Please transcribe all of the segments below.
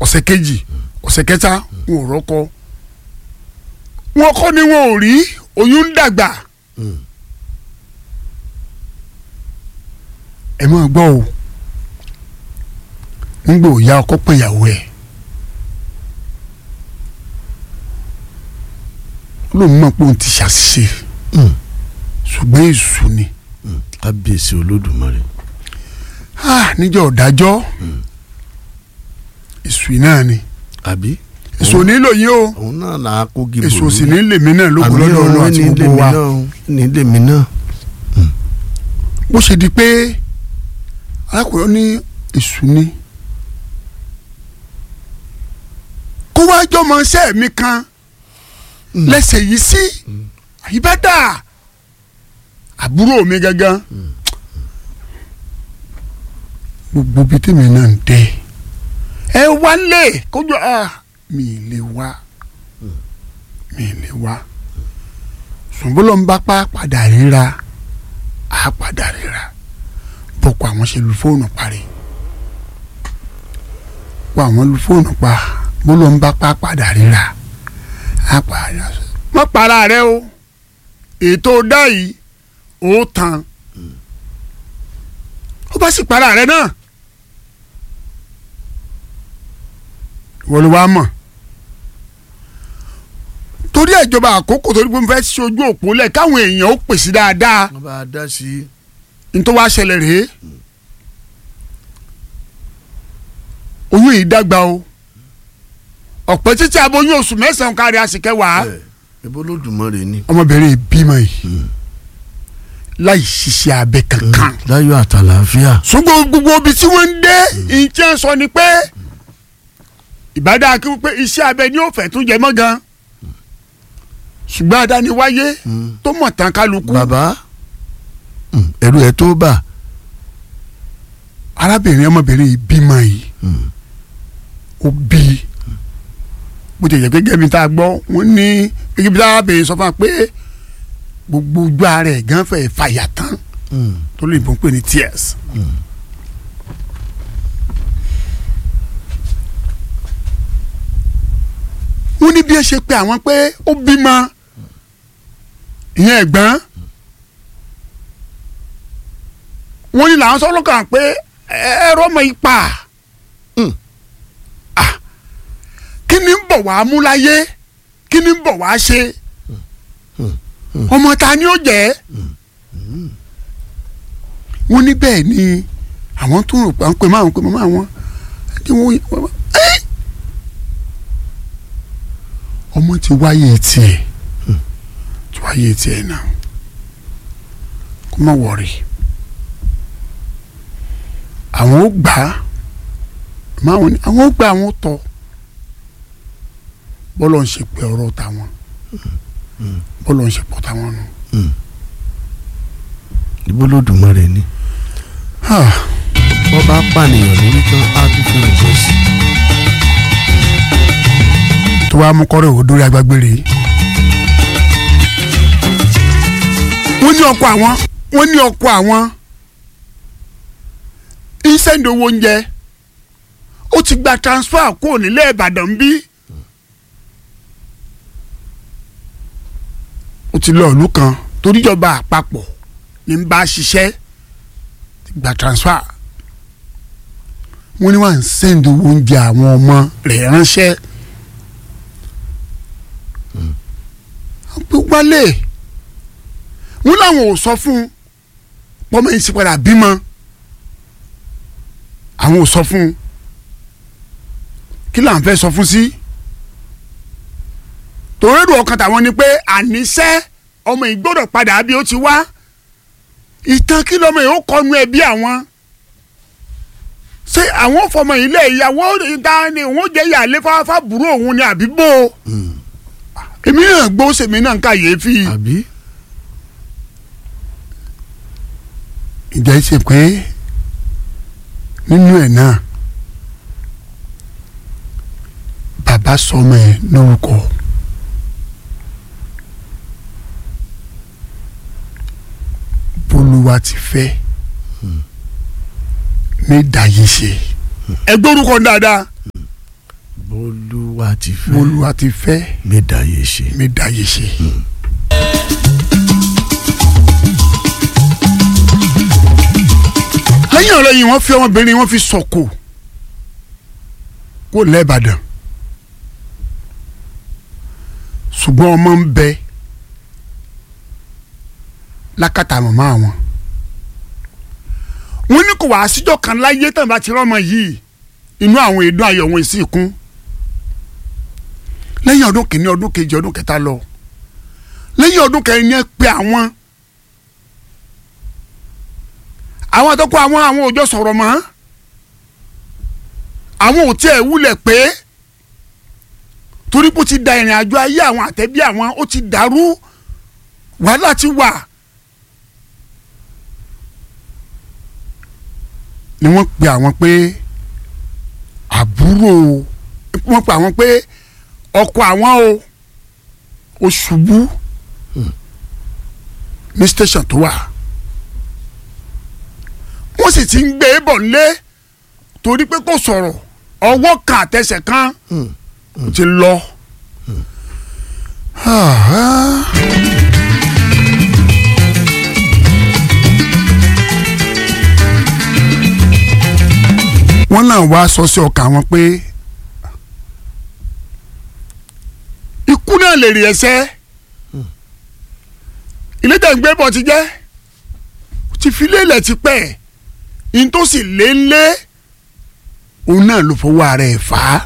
ọ̀sẹ̀ kejì ọ̀sẹ̀ kẹta wọn ò rọ́kọ wọn kọ́ ni wọn ò rí oyún ń dàgbà Mm. ẹ máa gbọ́ o nígbà òya ọkọ pé ìyàwó ẹ̀ lóun mọ̀ pé òun ti ṣàṣìṣe Mm. ṣùgbọ́n èṣù ni Mm. kábíyèsí olódùmarè. Ah, níjọ́ ọ̀dájọ́ èṣù náà ni àbí. èṣù ò nílò yín o òun náà là á kó gíbo èṣù ò sì ní lèmi náà lóko àmì lọ́dọ̀ ọlọ́ ọ̀run àti ní gbogbo lèmi wa náà o, ní lèmi náà. bó ṣe di pé arákùnrin ní èṣù ni kó wá jọmọ iṣẹ́ mi kan lẹ́sẹ̀ yìí sí àyíbádà àbúrò mi gangan gbogbo bíi tèmi náà ń dé ẹ wá lé kójú à mi ì lè wá mi ì lè wá ṣùgbọ́n ń bá pa padà ríra á padà ríra bọ́kọ àwọn ṣe lu fóònù parí wọ́n àwọn lu fóònù pa bó ló ń bá pa padà ríra á padà má para rẹ o ètò dá yìí ó tán ó bá sì para rẹ náà wọ́n ló wá mọ̀ torí ìjọba àkókò torí pé mo fẹ́ ṣe ojú òpó lẹ̀ káwọn èèyàn ó pèsè dáadáa wọ́n bá a dá sí i. nítorí wàá ṣẹlẹ̀ rèé oyún yìí dàgbà o ọ̀pẹ títí aboyún oṣù mẹ́sàn-án kárí àsìkẹwàá ẹ ebo olódùmarè ni. ọmọbìnrin yìí bímọ yìí láì ṣiṣẹ́ abẹ kankan láyọ̀ àtàlàáfíà. ṣùgbọ́n gbogbo ibi tí wọ́n ń dé ìjẹ́ sọ ni pé ìbádá kí wọ́n pé iṣẹ́ abẹ ni ó fẹ́ tún jẹ mọ́ gan ṣùgbọ́n adániwáyé Mm. tó mọ̀ tán kálukú bàbá mm, ẹrù ẹ tó bà. arábìnrin ọmọbìnrin yìí bímọ yìí Mm. ó bí bó ti yẹ gẹ́gẹ́ bí tá a gbọ́ wọ́n ní gẹ́gẹ́ bí arábìnrin sọ fún wa pé gbogbo ojú ara ẹ̀ gan fẹ́ fàyà tán Mm. tó lè bọ́ pé ní tears. wọ́n ní bí ẹ ṣe pé àwọn pé ó bímọ ìyẹn ẹ̀gbọ́n wọ́n ní làwọn sọ́lọ́ kàn pé ẹ̀rọ ọmọ ipa Mm. Ah, kí ni ń bọ̀ wá mú láyé kí ni ń bọ̀ wá ṣe ọmọ ta ni ó jẹ́ wọ́n ní bẹ́ẹ̀ ni àwọn tó rò pé à ń pè máa ń pè máa wọn kí wọ́n wọ́n- ẹ́! ọmọ ti wáyé tiẹ̀ ti wáyé tiẹ̀ náà kó má wọ̀rì àwọn ó gbà á máa wọn ni àwọn ó gbà àwọn ó tọ́ bọ́lọ̀ ń ṣe pé ọ̀rọ̀ tàwọn bọ́lọ̀ ń ṣe pọ̀ tàwọn nù. ibo olódùmarè ni. Ah. wọ́n bá pànìyàn lórí tán á tún fún ìjọ sí. tó wàá mú kọ́rọ̀ òwò dórí agbágbére yìí. wọ́n ní ọkọ àwọn wọ́n ní ọkọ àwọn ìsẹ́ndì owó oúnjẹ ó ti gba transfer kúrò nílẹ̀ Ìbàdàn bí. ó ti lọ ìlú kan toríjọba àpapọ̀ ní ń bá ṣiṣẹ́ ti gba transfer wọ́n ní wọ́n ń sẹ́ndì owó oúnjẹ àwọn ọmọ rẹ̀ ránṣẹ́. pé wálé wọn làwọn ò sọ fún un pọmọ yìí sì padà bímọ àwọn ò sọ fún un kí là ń fẹ́ sọ fún sí tòrédò ọkàn tàwọn ni pé àníṣe ọmọ yìí gbọ́dọ̀ padà bí ó ti wá ìtàn kí lọmọ yìí ó kọnu ẹbí àwọn ṣé àwọn fọmọ yìí lẹ ìyàwó ìta ni òun jẹ ìyàlẹ fáfá burú òun ni àbí bò ó èmi náà gbọ́ sèmi náà ń kàyéfì. àbí. ìjà ṣe pé nínú ẹ̀ náà bàbá sọmọ ẹ̀ lórúkọ bolúwa ti fẹ́ ní ìdáyé ṣe ẹ gbórúkọ dáadáa olúwa ti fẹ́ olúwa ti fẹ́ mi dàyè ṣe. mi dáyé ṣe. lẹ́yìn ọ̀rẹ́ yìí wọ́n fi ọmọbìnrin wọn fi sọ̀kò kó lẹ́ẹ̀bàdàn ṣùgbọ́n ọmọ ń bẹ lákàtà màmá wọn wọ́n ní kò wá síjọ́ kan láyé tàn bá ti rọ́mọ yìí inú àwọn èdè ayọ̀ wọn sì kún lẹ́yìn ọdún kìíní ọdún kejì ọdún kẹta lọ lẹ́yìn ọdún kẹrin ni ẹ pe àwọn àwọn àtọ́kọ́ àwọn àwọn òjò sọ̀rọ̀ mọ́ àwọn ò tiẹ̀ wúlẹ̀ pé torí pé ó ti da ìrìn àjò ayé àwọn àtẹ̀bí àwọn ó ti dàrú wàhálà ti wà ni wọ́n pe àwọn pé àbúrò wọ́n pe àwọn pé ọkọ àwọn o ó ṣubú ní station tó wà wọ́n sì ti ń gbé e bọ̀ nílé torí pé kò sọ̀rọ̀ ọwọ́ kan àtẹsẹ̀ kan ó ti lọ. wọ́n náà wá sọ sí ọkàn wọn pé ikú náà lè rí ẹsẹ̀ ilé tẹ̀ ń gbé bọ̀ ti jẹ́ ti fi lélẹ̀ ti pẹ́ in tó sì lé lé òun náà ló fọwọ́ ara ẹ̀ fà á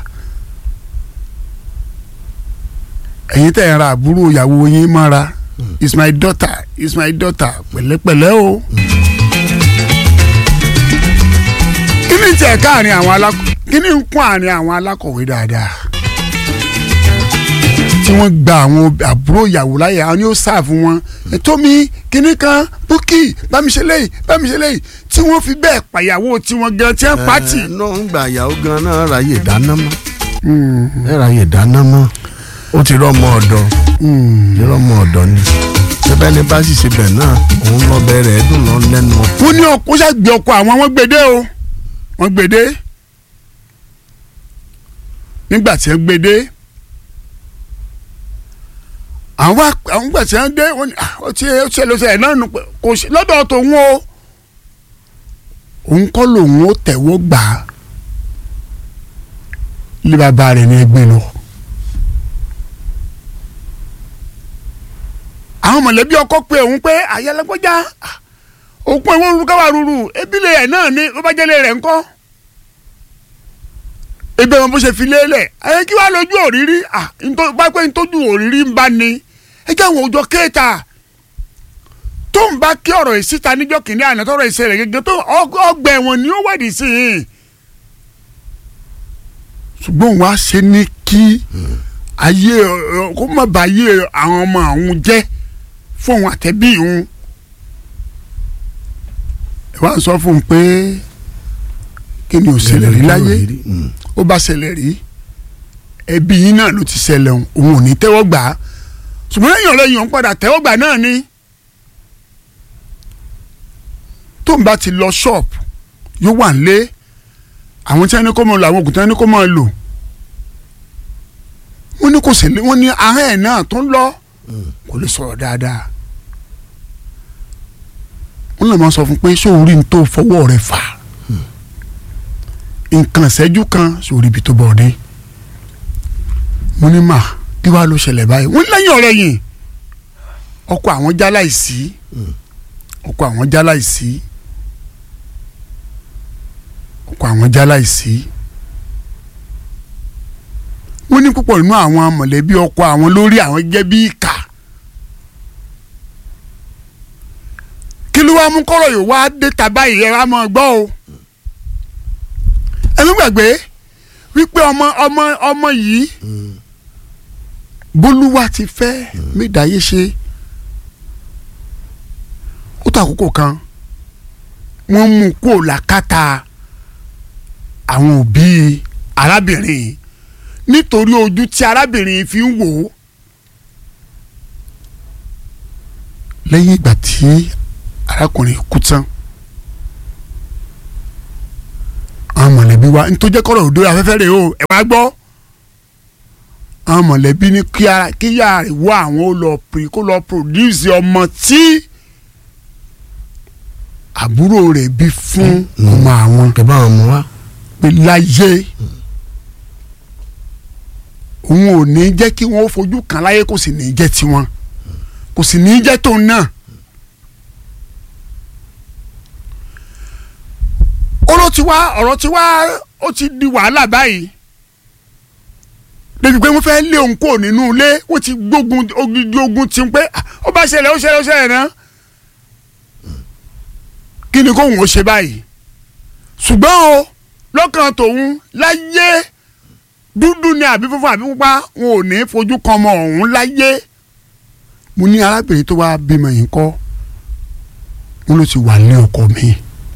ẹ̀yin tẹ̀ ń ra àbúrò ìyàwó yín mọ́ra is my daughter is my daughter pẹ̀lẹ́pẹ̀lẹ́ o. kí ni tiẹ̀ káàrin àwọn alákọ̀ kí ni ń kún àárín àwọn alákọ̀wé dáadáa tí wọ́n gba àwọn àbúrò ìyàwó láyè àwọn yóò sáàfù wọn tómi kínní kan búkì bámiṣẹ́lẹ́yì bámiṣẹ́lẹ́yì tí wọ́n fi bẹ́ẹ̀ pàyàwó tiwọn gan tí wọ́n pàtì. ẹ náà ń gba ìyàwó gan náà ráyè dáná mọ́ ẹ ráyè dáná mọ́ ó ti rọ́mọ ọ̀dọ́ ti rọ́mọ ọ̀dọ́ ni ṣẹbẹ́ ní bá sì ṣe bẹ̀ náà òun lọ bẹ̀rẹ̀ ẹ̀dùn lọ lẹ́nu. wọ́n ní ọkọ ṣàgbé ọkọ àwọn wọ́n gbèdé o wọ́n gbèdé nígbà tí wọ́n gbèdé àwọn àwọn gbà tí wọ́n dé wọ́n ní ó ti ó ti lọ́sẹ̀ ẹ̀ náà nù pé kò sí lọ́dọ̀ tòun o òun kọ́ lòun ó tẹ̀wọ́ gbà á ilé bàbá rẹ̀ ní ẹgbẹ́ lọ. àwọn mọ̀lẹ́bí ọkọ pé òun pé àyẹlẹgbọ́já òkun ẹ̀wọ̀n rúru káwá rúru ebílẹ̀ ẹ̀ náà ni ló bá jẹ́lẹ̀ rẹ̀ ńkọ́ ebe wọn bó ṣe fi lélẹ̀ ẹ kí wàá lójú òrírí bá pé ntójú òrírí ń bá ní ẹ jẹ́ àwọn òjò kéèta tó ń bá kí ọ̀rọ̀ ìsíta níjọ́ kìíní àná tọrọ ìṣẹ̀lẹ̀ gẹ́gẹ́ tó ọgbà ẹ̀wọ̀n ni ó wádìí sí i ṣùgbọ́n wàá ṣe ní kí ayé kó má bà ayé àwọn ọmọ àwọn jẹ́ fún òun àtẹ̀bí òun ẹ wá sọ fún un pé kí ni ò ṣẹlẹ̀ rí láyé ó bá ṣẹlẹ̀ rí ẹbí yín náà ló ti ṣẹlẹ̀ òun ò ní tẹ́wọ́ gbà á ṣùgbọ́n lẹ́yìn ọ̀rẹ́ yìí òun padà tẹ́wọ́ gbà náà ni tó ń bá ti lọ ṣọ́ọ̀pù yóò wà ń lé àwọn tí wọ́n ní kó máa lò àwọn òògùn tí wọ́n ní kó máa lò wọ́n ní kò sí wọ́n ní ahọ́n ẹ̀ náà tó ń lọ kò lè sọ̀rọ̀ dáadáa wọ́n lè máa sọ fún pé sóòrí ní tó fọwọ́ rẹ̀ fà nǹkan ìṣẹ́jú kan sórí ibi tó bọ̀ dé mo ní mà kí wàá ló ṣẹlẹ̀ báyìí wọ́n lẹ́yìn ọ̀rẹ́ yìí ọkọ àwọn jáláìsí ọkọ àwọn jáláìsí ọkọ àwọn jáláìsí wọ́n ní púpọ̀ nínú àwọn mọ̀lẹ́bí ọkọ àwọn lórí àwọn gẹ́gẹ́ bí ìkà kí ló wá mú kọ́rọ̀ yìí wá dé tàbá yìí ẹ wá mọ́ gbọ́ o ẹnu gbàgbé wípé ọmọ ọmọ ọmọ yìí bólúwa ti fẹ́ mídàáyé ṣe ó tó àkókò kan wọ́n mú kó làkàtà àwọn òbí arábìnrin nítorí ojú tí arábìnrin fi ń wò ó lẹ́yìn ìgbà tí arákùnrin kú tán àwọn mọ̀lẹ́bí wa nítorí jẹ́ kọ́rọ̀ òdo afẹ́fẹ́ rẹ̀ o ẹ̀ wá gbọ́ àwọn mọ̀lẹ́bí ní kí ara- kí ìyá rẹ̀ wá àwọn ó lọ pè kó lọ produce ọmọ tí àbúrò rẹ̀ bí fún ọmọ àwọn kẹ bá wọn mú wa. pé láyé òun ò ní jẹ́ kí wọ́n fojú kan láyé kò sì ní jẹ́ tiwọn kò sì ní jẹ́ tóun náà. ọ̀rọ̀ ti wá ọ̀rọ̀ ti wá ó ti di wàhálà báyìí débi pé wọ́n fẹ́ lé òun kúrò nínú ilé wọ́n ti gbógun ogidi ogun ti ń pé "Ah, ó bá ṣẹlẹ̀ ó ṣẹlẹ̀ ó ṣẹlẹ̀ náà kí ni kóun ó ṣe báyìí ṣùgbọ́n o lọ́kàn tòun láyé dúdú ni àbí funfun àbí pupa wọn ò ní fojú kan ọmọ ọ̀hún láyé mo ní arábìnrin tó wá bímọ yìí kọ́ wọn ló ti wà ní ọkọ mi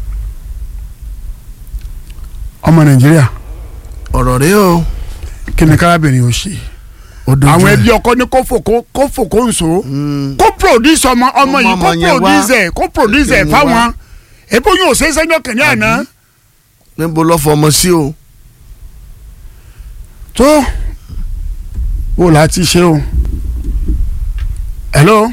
ọmọ nàìjíríà ọ̀rọ̀ rẹ o. kí ni kárábìnrin ò ṣe ó dojú àwọn ẹ̀. ẹbí ọkọ ní kó fòkó kó fòkó nso Mm. kó produce ọmọ ọmọ Ọmọ yìí kó ọmọ yẹn wá. produce ẹ kó produce ẹ Yẹn fáwọn wá. èbó yóò ṣe é sẹ́jọ́ kìnìún àná níbo lọ fọmọ sí o. tó o là ti ṣe o hello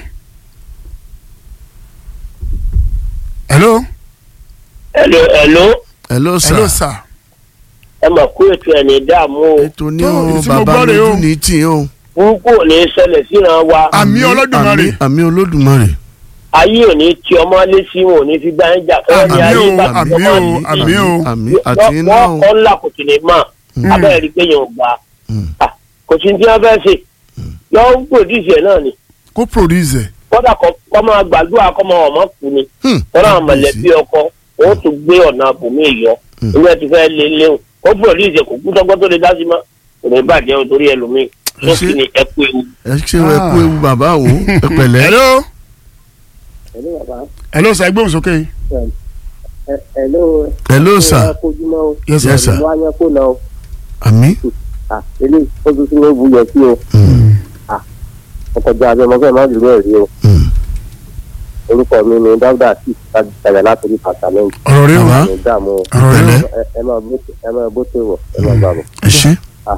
hello Hello, hello. hello sir. hello sir ẹ mọ̀ kó ètò ẹ̀ ní dààmú o ètò ní Tó, o èyí tí mo bàbá gbọ́ rèé o. lójú ní tì o. burúkú ò ní ṣẹlẹ̀ síran wa àmì Olódùmarè àmì- àmì olódùmarè. ayé ò ní tí ọmọ lé sí wọn ò ní fi gbá ń jà fẹ́rẹ́ ní Àmì ayé o, bá àmì ọmọ o, yìí àmì o. àmì àti iná o. wọ́n kọ́ ńlá kò sì ní mọ̀ abẹ́rẹ́ rí pé yẹn ò gbà Mm. á kò sí ní tí wọ́n fẹ́ ṣe yọ ń pòdìsì ẹ̀ náà ni kó produce ẹ kódà kọ́ kọ́ máa gbàdúrà kọ́ máa ọmọ kù ni Hmm. kọ́dà àwọn mọ̀lẹ́bí ọkọ wọ́n tún gbé ọ̀nà àbòmí yọ Hmm. ilé ti fẹ́ lé léwu kó pòdìsì kò kú tọ́gbọ́n tó lè dá sí mọ́ kò ní bàjẹ́ o torí ẹlòmíì Ẹ tó ṣé. sì ní ẹ kú ewu. ẹ ṣe ẹ kú ewu bàbá o ẹ pẹ̀lẹ́. hello Hello, bàbá. hello sir gbóhùn sókè Ẹ- Hello. hello sir. Ẹ kojúmọ́ o. yes Yes, sir sir. Wọ́n á yẹ kó lọ o. àmì. À, Ilé ìtọ́jú tí wọ́n wuyọ̀ sí o. Ọkọ̀jọ́ abẹ́ ọmọfẹ́ máa ń dúró ẹ̀rí o. Mm. Orúkọ mi ni Dáúdà sí ìtajà látòrí pàtàmẹ́ǹtì. ọ̀rọ̀ rẹ o Bàbá. Ní ìdààmú o. ọ̀rọ̀ rẹ o pẹ̀lẹ́. Ẹ- Ẹ máa bó- ẹ máa bó tó wọ̀ ẹ máa bá bọ̀. ẹ ṣe.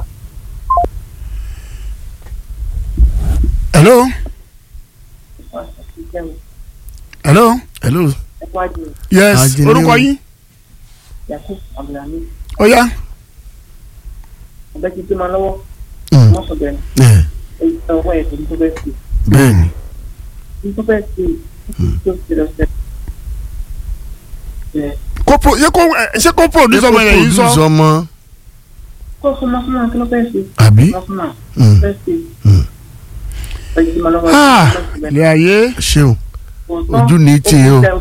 hello hello hello. yes Ajínlẹ̀ o. orúkọ yín yakub abdulhamid ó yá ọbẹ̀ ti gbé ma lọ́wọ́ Mm. wọ́n sọ bẹ́ẹ̀ ẹ èyí tó ọwọ́ ẹ̀ tó ní tó bẹ́ẹ̀ sí bẹ́ẹ̀ ni. ní tó bẹ́ẹ̀ sí tó ti lọ sẹ́ ẹ̀ kó pro yẹ kó ẹ, ṣé kó produce ọmọ yẹn yìí produce sọ ọmọ kó fún ma fún ma kí ló bẹ́ẹ̀ sí àbí. ma fún ma Mm. bẹ́ẹ̀ sí Mm. ọbẹ̀ ti gbé ma lọ́wọ́ Ah, ilé ayé ṣeun ojú ní tì í o.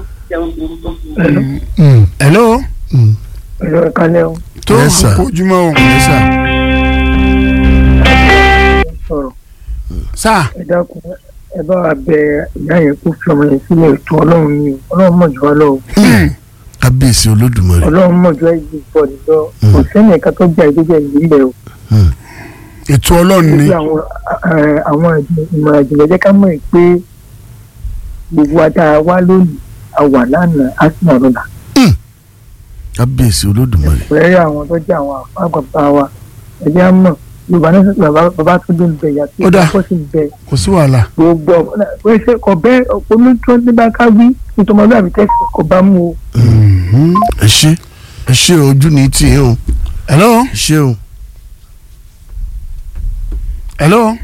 hello Mm. Ẹ̀rọ ìkàlẹ̀ o. tó Yes, sir. kojúmọ́ o ẹ sà. Sọ̀rọ̀ sá ẹ dákun ẹ bá wa bẹ ìyá yẹn kó fi ọmọ yẹn sílẹ̀ ètò ọlọ́run ni o. Ọlọ́run mọ̀ jù wá lọ o. kábíyèsí olódùmarè. Ọlọ́run mọ̀ jù ẹ̀jẹ̀ pọ̀ níjọ́. Kò sẹ́ni ẹ̀ka tó jà ìdíjẹ́ ìlú o. Mm. ètò ọlọ́run ni Níbi àwọn ẹ, àwọn ìmọ̀ ìjìnlẹ̀ jẹ́ ká mọ̀ pé gbogbo ata wa lónìí a wà lánàá a sì wà lọ́la. kábíyèsí olódùmarè. pẹ̀lú àwọn tó jẹ́ àwọn àgbàgbà wa ẹ̀jẹ̀ á mọ̀ yorùbá ní bàbá bàbá tó dé bẹ̀ yà Ó dáa. tó sì bẹ̀ kò sí wàhálà gbogbo ọ̀pọ̀ ṣe kò bẹ́ onítọ́ nígbà ká wí nítorí àbí tẹ́sí kò bá mú o. Mhm. ẹ ṣe ẹ ṣe ojú ní tì í o. hello ẹ ṣe o. hello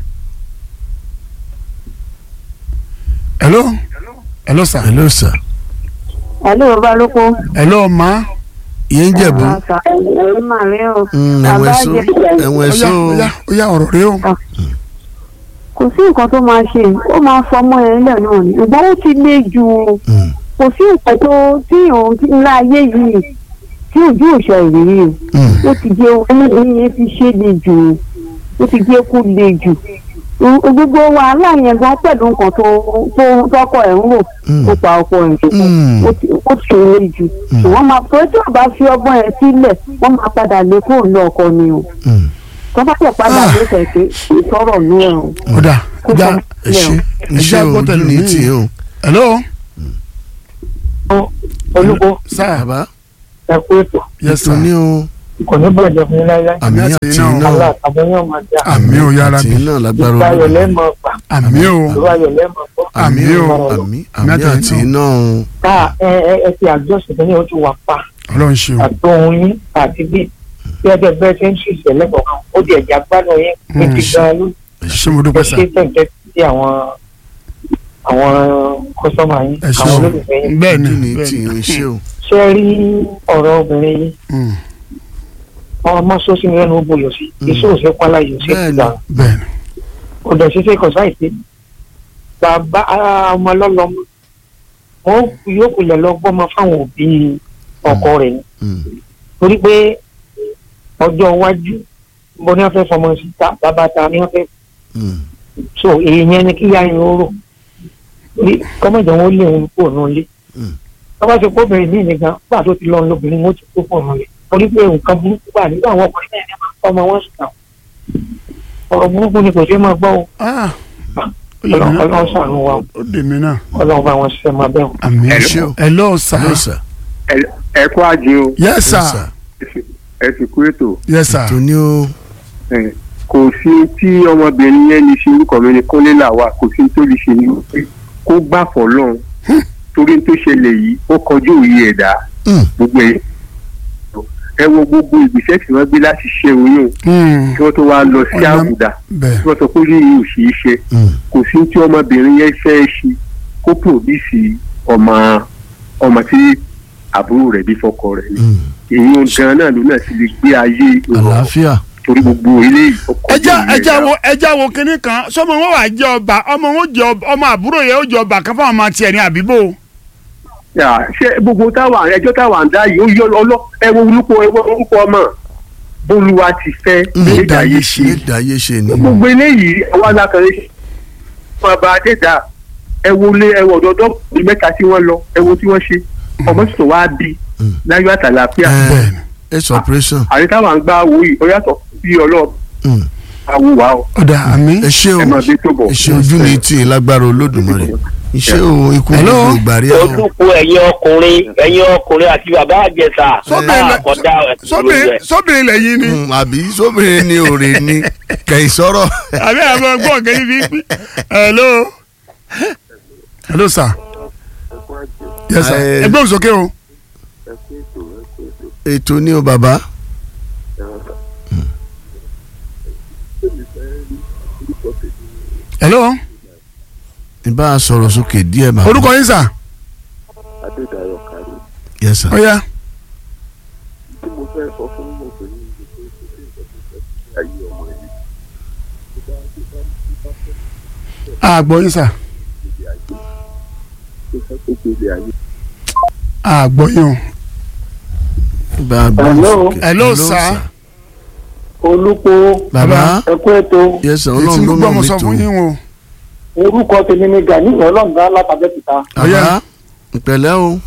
hello hello sir hello sir. Hello Balóko. hello ma ìyẹn ń jẹ̀bú. Ẹ̀rọ máa rí o. Mm, Bàbá ẹ̀wọ̀n ẹ̀sọ́ jẹ́- ẹ̀wọ̀n ó yá ẹ̀sọ́ ó yá ó yá ọ̀rọ̀ rẹ o Kò sí nǹkan tó máa ṣe, ó máa fọmọ ẹ̀ ńlẹ̀ náà ni. Ìgbọ́n ó ti le jù ú. Mm. Kò sí nǹkan tó tí òun ti ńlá ayé yìí tí ojú òṣè ìrírí o. Mm. Ó ti jẹ́ ọmọbìnrin yẹn ti ṣe le jù ú. Ó ti jẹ́ kó le jù. Ò- Gbogbo wàhálà yẹn gan pẹ̀lú nǹkan tó tó tọkọ ẹ̀ ń rò. Mm. Ó pa ọkọ ẹ̀ tó Mm. ó ti ó ti le jù. Wọ́n máa tó tí ò bá fi ọgbọ́n ẹ̀ sílẹ̀, wọ́n máa padà lé kúrò ní ọkọ ni o. Mm. tó bá tẹ̀ padà Ah. ló tẹ̀ pé ìtọ́rọ̀ ní ẹ̀rùn. ó dà ó dà ẹ ṣe ẹ ṣe Ẹja gbọ́ ojú tẹ̀lé ní mi. tì í o. hello olùkọ́ sir bàbá ẹ kú ètò yes ètò sir ní o. kò ní bàjẹ́ fún yín láíláí àmì àti àti iná. iná Allah àtàbọ̀ yóò máa dá àmì ò yára àti bí iná lágbára ìgbà ayọ̀ Olódùmarè. lẹ́mọ̀ gbà àmì ò ìgbà ayọ̀ lẹ́mọ̀ gbọ́ àmì ò àmì àmì àti àti iná. iná o. ká ẹ ẹ ẹ ti àjọṣe tó ní o ti wà pa ọlọ́run ṣe o àtọ̀hún yín àti bí bí ẹgbẹ́ bẹ́ẹ̀ ṣe ń ṣe ìṣẹ̀lẹ̀ kọ̀ọ̀kan ó di ẹ̀jẹ̀ agbádùn yín ní ti Mm. gan ló ṣé mo ẹ dúpẹ́ sá ṣe tẹ̀tẹ̀ sí àwọn àwọn kọ́sọ́mà yín ẹ ṣe àwọn o olólùfẹ́ yín bẹ́ẹ̀ ni ojú ni bẹ́ẹ̀ tí ni. ń ṣe o. ṣé ẹ rí ọ̀rọ̀ obìnrin yìí Mm, ọmọ sọ́sí mi lẹ́nu ó buyọ̀ sí Mm. iṣẹ́ òṣè pálá yìí òṣè Bẹ́ẹ̀ ni. ìgbà bẹ́ẹ̀ ni ọ̀dọ̀ ṣiṣẹ́ kọ̀sáìsì bàbá ọmọ lọ́lọ́mọ wọn yóò kulẹ̀ lọ gbọ́mọ fáwọn òbí ọkọ rẹ̀ ni Mm. torí pé ọjọ́ iwájú bó ní wọ́n fẹ́ fọmọ sí ta bàbá ta ni wọ́n fẹ́ Mm. so èyí yẹn ni kí yá yẹn ó rò torí kọ́mọ̀jọ̀ wọn ó lé òun kúrò náà lé Mm. tọ́ba ṣe kó obìnrin míì nìkan gbà tó ti lọ lóbìnrin wọn ó ti kó pọ̀ náà lé torí pé nǹkan burúkú wà nígbà àwọn ọkùnrin náà ní máa ń kọ́ ọmọ wọn sùn náà ọ̀rọ̀ burúkú ni kò ṣeé máa gbọ́ o Ah, ó yẹ mi ọlọ́run náà ọlọ́run ṣàánú wa o. ó dè mí náà ọlọ́run bá wọn ṣiṣẹ́ máa bẹ̀ wọ́n. àmì Ẹ ṣé o. ẹ lọ́ọ̀ sá Hello, sir. ẹ kú àjẹ o yes Yes, sir sir. ẹ sì kú ètò yes sir tó ní o. ẹ, kò sí tí ọmọbìnrin yẹn lè ṣe orúkọ mi ní kúnlé làwà kò sí tó lè ṣe ní pé kó gbà fọlọ́run torí tó ṣẹlẹ̀ yìí ó kọjú òye ẹ̀dá Mm. gbogbo ẹ̀ ẹ wo gbogbo ìgbésẹ̀ tí wọ́n gbé láti ṣe oyún Mm, kí wọ́n tó wá lọ sí Ọ̀nà- àbùdá bẹ́ẹ̀ tí wọ́n sọ pé yìí ò ṣeé ṣe Mm. kò sí tí ọmọbìnrin yẹn fẹ́ ṣe kó pòbíìsì ọmọ ọmọ tí àbúrò rẹ̀ bí fọkọ rẹ̀ ni Mm. èyí gan náà ló náà ti lè gbé ayé ìrọ̀rùn àlàáfíà. torí gbogbo eléyìí ó kọjú ẹja ìyẹn ẹja náà. wo ẹja wo kinní kan sọmọ wọn wà jẹ ọba ọmọ wọn jẹ ọba ọmọ àbúrò yẹn ó jẹ ọba kan fáwọn ọmọ tiẹ̀ ní àbíbò Yà, ṣé gbogbo táwa ẹjọ́ táwa ń dá yìí ó yọ ọlọ́ ẹ wo orúkọ ẹ wo orúkọ ọmọ bólúwa ti fẹ́ lédà yìí ṣe lédà ayé ṣe ni. gbogbo eléyìí àwa alákàrẹ́ ṣe fún ọba adẹ́dà ẹ wo lé ẹ wọ ọ̀dọ́dọ́ bíi mẹ́ta tí wọ́n lọ ẹ wo tí wọ́n ṣe ọmọ sì tó wá bí Mm. láyọ̀ àtàlàfíà Ẹ, bẹ́ẹ̀ ni it's operation. àrí táwa ń gbá owó yìí ó yàtọ̀ bí ọlọ́ọ̀ Mm. àwò wa o ọ̀dà àmì ẹ ṣé o ẹ máa bí tó bọ̀. ẹ ṣé ojú ni tí ì lágbára Olódùmarè iṣẹ́ o ikú Hello? gbogbo ìgbà rí o. ojúkú ẹ̀yin ọkùnrin ẹ̀yin ọkùnrin àti bàbá àjẹsà Sóbìnrin lẹ- àkọ́dá sóbìnrin sóbìnrin lẹ́yìn ni Mm, àbí sóbìnrin ni òrè ni kẹ̀yìn sọ̀rọ̀. àbí àwọn ọgbọ́n kẹ́yìn fi pín hello hello sir yes sir Ẹ- ẹgbẹ́ òsókè o ètò ni o bàbá. hello ìbá a sọ̀rọ̀ sókè díẹ̀ bàbá. orúkọ yín sà adédayọ̀ kárí yes sir. ọ̀ya tí mo fẹ́ sọ fún obìnrin yìí pé kò sí nǹkan tó fẹ́ sí ayé ọmọ yìí tó bá tó bá tó bá fẹ́ àgbọ̀ yín sà gbélé ayé tó fẹ́ kó gbélé ayé àgbọ̀ yín o ìbá a gbọ́ Hello? sókè. Hello, sir. olùkó bàbá ẹkú ètò yes sir ètí ọlọ́run ló gbogbo mọ̀ ọmọ mí sọ tó. fún yín o orúkọ tèmi ni gani ọlọ́ǹda látàbẹ́kìta bàbá ìpẹ̀lẹ́ o.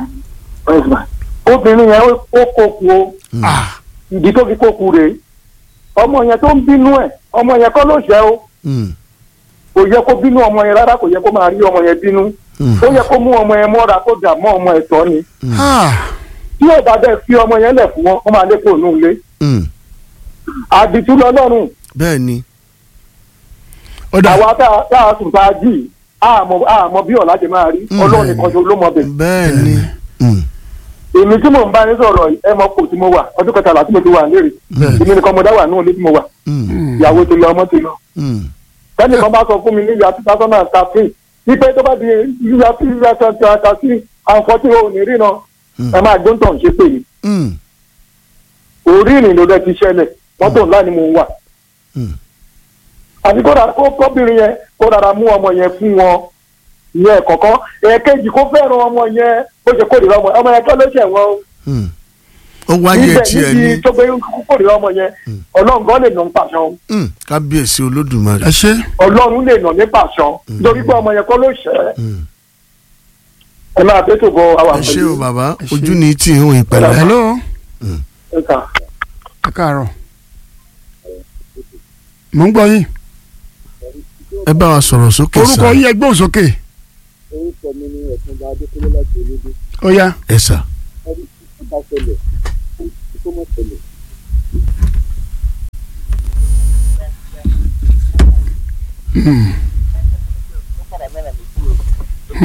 obìnrin yẹn ó kókù o ah ìdí tó fi kókù rèé ọmọ yẹn tó ń bínú ẹ ọmọ yẹn kọ́ ló ṣẹ̀ o Mm, kò yẹ kó bínú ọmọ yẹn rárá kò yẹ kó máa rí ọmọ yẹn bínú mm, ó yẹ kó mú ọmọ yẹn mọ́ra kó dà mọ́ ọmọ ẹ̀ tọ́ ni ah tí ò bá dẹ̀ fi ọmọ yẹn lẹ̀ fún wọn wọ́n máa lé kó nù lé mm. àdìtú lọ́lọ́run bẹ́ẹ̀ ni. ọ̀dà àwa tá a- tá a sùn tá a jì àmọ́ àmọ́ bí ọ̀la ṣe máa rí Mm. ọlọ́run nìkan ṣo ló mọ bẹ̀. bẹ́ẹ̀ ni. Mm, èmi tí mò ń bá yín sọ̀rọ̀ yìí, ẹ mọ kò tí mo wà ọdún kẹtàlá tí mo ti wà lérè Bẹ́ẹ̀. èmi nìkan mo dá wà nínú ilé tí mo wà mm, ìyàwó ti lọ ọmọ ti lọ. mm. tẹ́lẹ̀ kan bá sọ fún mi ní ìyá two thousand and thirteen wípé tó bá di ìyá tí ìyá twenty and thirteen àǹfọ̀tí o ní rí náà Mm. ẹ máa gbé ń tàn ṣe pé mi Mm, orí ìrìn ló dẹ ti ṣẹlẹ̀ mọ́tò ńlá ni mo wà. mm. àti kó dàrá kó kọ́bìnrin yẹn kó dàrá mú ọmọ yẹn fún wọn ìyẹn kọ̀ọ̀kan ẹ̀ẹ̀kejì kó fẹ́ràn ọmọ yẹn bó ṣe kórìíra ọmọ ọmọ yẹn kọ́ ló ṣẹ̀ wọ́n o. Mm. ó wáyé níbẹ̀ tiẹ̀ níbi ní tó gbé kórìíra ọmọ yẹn ọlọ́run gan lè nà ń pàṣọ Mm, kábíyèsí olódùmarè. ẹ ṣe ọlọ́run lè nà ní pàṣọ nítorí pé ọmọ yẹn kọ́ ló ṣẹ̀ Mm. ẹ máa bẹ́ẹ̀ tó bọ àwọn ẹ ṣé o bàbá Ẹ ṣé. ojú ni tí ń ìpẹ̀lẹ́. hello ẹ̀ka. ẹ káàárọ̀ mò ń gbọ́ yín ẹ bá wa sọ̀rọ̀ sókè orúkọ sà. yín ẹgbẹ́ òsókè orúkọ mi ní ẹ̀sùnba adékúnlé láti olódó ọ̀ya ẹ sà. ẹni tó bá ṣẹlẹ̀ kò tó mọ̀ ṣẹlẹ̀ Hmm.